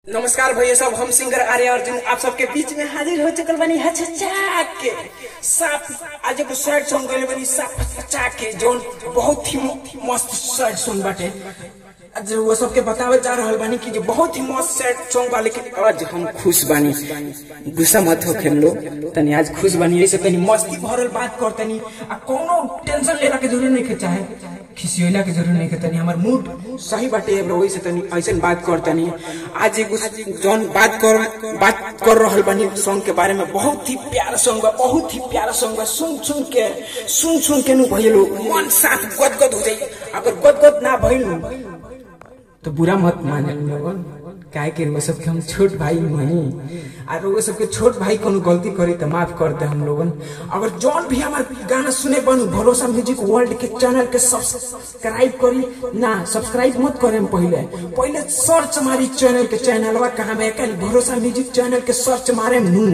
नमस्कार भैया सब हम सिंगर आर्य अर्जुन आप सबके बीच में हाजिर हो चुकल बनी हचचा के साफ आज एगो शर्ट सॉन्ग गइल बनी साफ हचचा के जोन बहुत ही मस्त शर्ट सॉन्ग बाटे आज वो सबके बतावे जा रहल बानी कि जो बहुत ही मस्त शर्ट सॉन्ग बा लेकिन आज हम खुश बानी गुस्सा मत हो हम लोग तनी आज खुश बानी ऐसे तनी मस्ती भरल बात कर तनी आ कोनो टेंशन लेला के जरूरी नहीं के चाहे खिसियोला के जरूरी नहीं के तनी हमर मूड सही बाटे ब्रो वैसे तनी ऐसन बात कर तनी आज एगो जौन बात कर बात कर रहल बानी सॉन्ग के बारे में बहुत ही प्यारा सॉन्ग बा बहुत ही प्यारा सॉन्ग बा सुन सुन के सुन सुन के नु भइल मन साथ गदगद हो जाई अगर गदगद ना भइल तो बुरा मत माने लोगन काहे के वो सबके हम छोट भाई नहीं और वो सबके छोट भाई कोनो गलती करी तो माफ कर दे हम लोगन अगर जौन भी हमार गाना सुने बनू भरोसा म्यूजिक वर्ल्ड के चैनल के सब्सक्राइब करी ना सब्सक्राइब मत करे हम पहले पहले सर्च मारी चैनल के चैनलवा कहाँ में एकली भरोसा म्यूजिक चैनल के सर्च मारे नू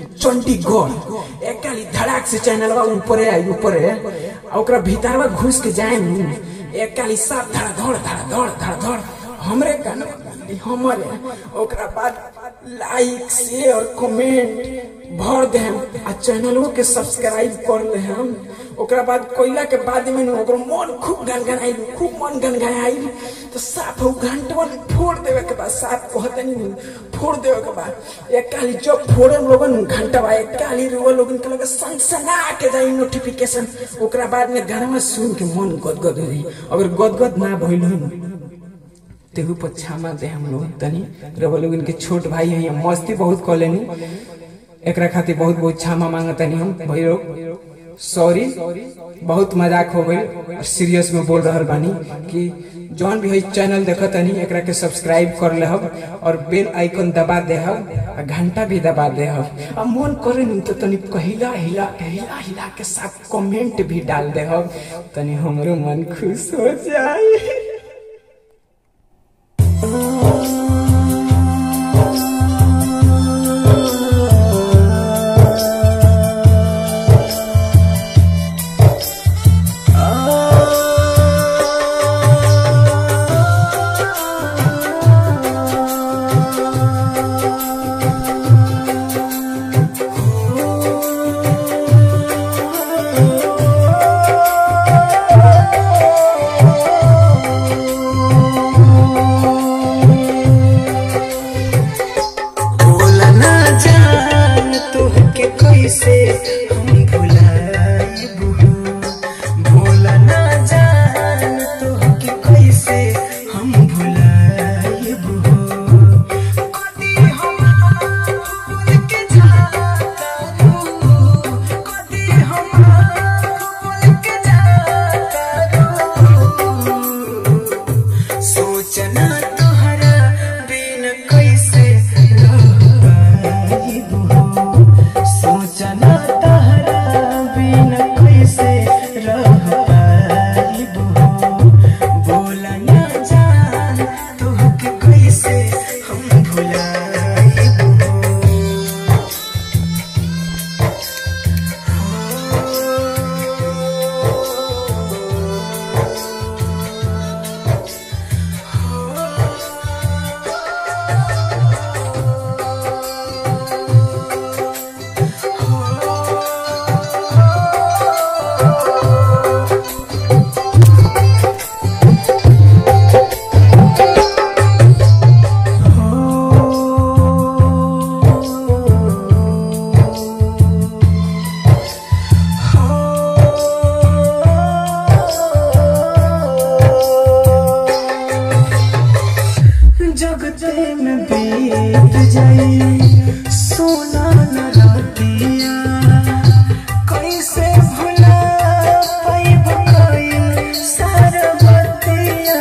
चंडीगढ़ एकली धड़ाक से चैनलवा ऊपरे आई ऊपरे आ ओकरा भीतरवा घुस के जाए नू एकली साथ धड़ धड़ धड़ धड़ धड़ धड़ हमरे गाना हमारे ओकरा बाद लाइक शेयर कमेंट भर दे हम आ चैनलों के सब्सक्राइब कर ले हम ओकरा बाद कोयला के बाद में नु ओकर मन खूब गनगनाई खूब मन गनगनाई तो साफ उ घंटवा फोड़ देवे के बाद साफ कहते नहीं फोड़ देवे के बाद एक काली जब फोड़े लोगन घंटवा एक काली रुआ लोगन के लगे सनसना के जाई नोटिफिकेशन ओकरा बाद में गाना सुन के मन गदगद हो जाई अगर गदगद ना भइल हो तेहू पर क्षमा दे हम लोग तनी रवा लोग इनके छोट भाई हैं यहाँ मस्ती बहुत कर लेनी एकरा खातिर बहुत बहुत क्षमा मांगा तनी हम भाई लोग सॉरी बहुत मजाक हो गई सीरियस में बोल रहल बानी कि जौन भी है चैनल देख तनी एकरा के सब्सक्राइब कर ले और बेल आइकन दबा दे आ घंटा भी दबा दे अब मन करे नहीं तो तनी कहिला हिला हिला हिला के साथ कमेंट भी डाल दे तनी हमरो मन खुश हो जाए बोला ना जान तोहके कैसे हम भुलाइबू बोला ना जान तोहके कैसे हम भुलाइबू कदी हम भूल के जातारू कदी हम भूल के जातारू सोचना तोहरा बिन कैसे रह पाइबू सोचना तोहरा बिन कैसे रह पाइबू बोला ना जान तोहके कैसे हम भुलाइबू जगते में बीत जाई सोना न रातिया कैसे भुला पाइब कइल सारा बतिया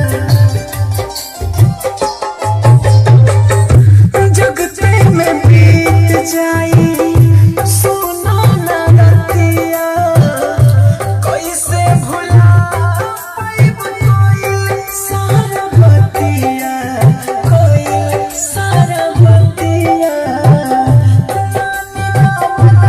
जगते में बीत जाई सोना न रातिया कैसे भुला पाइब कइल सारा बतिया कइल सारा बतिया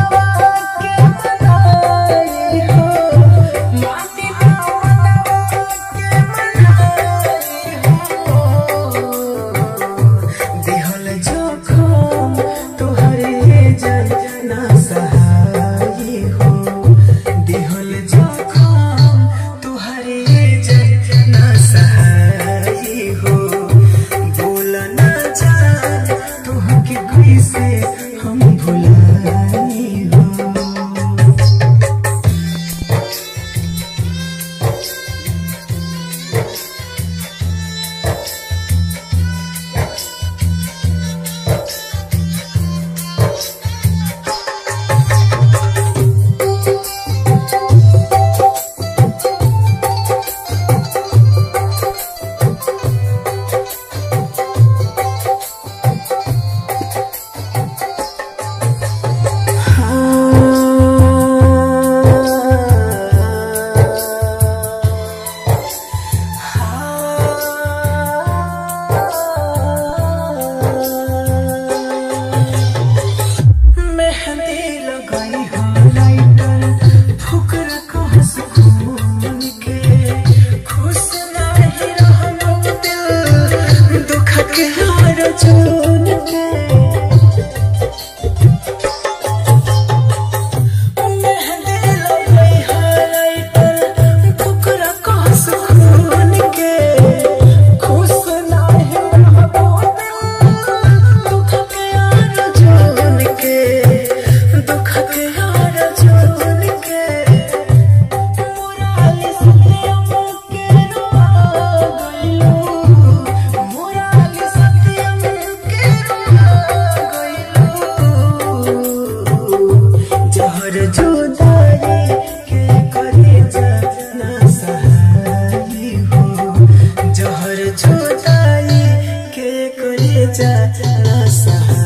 जा ना सहा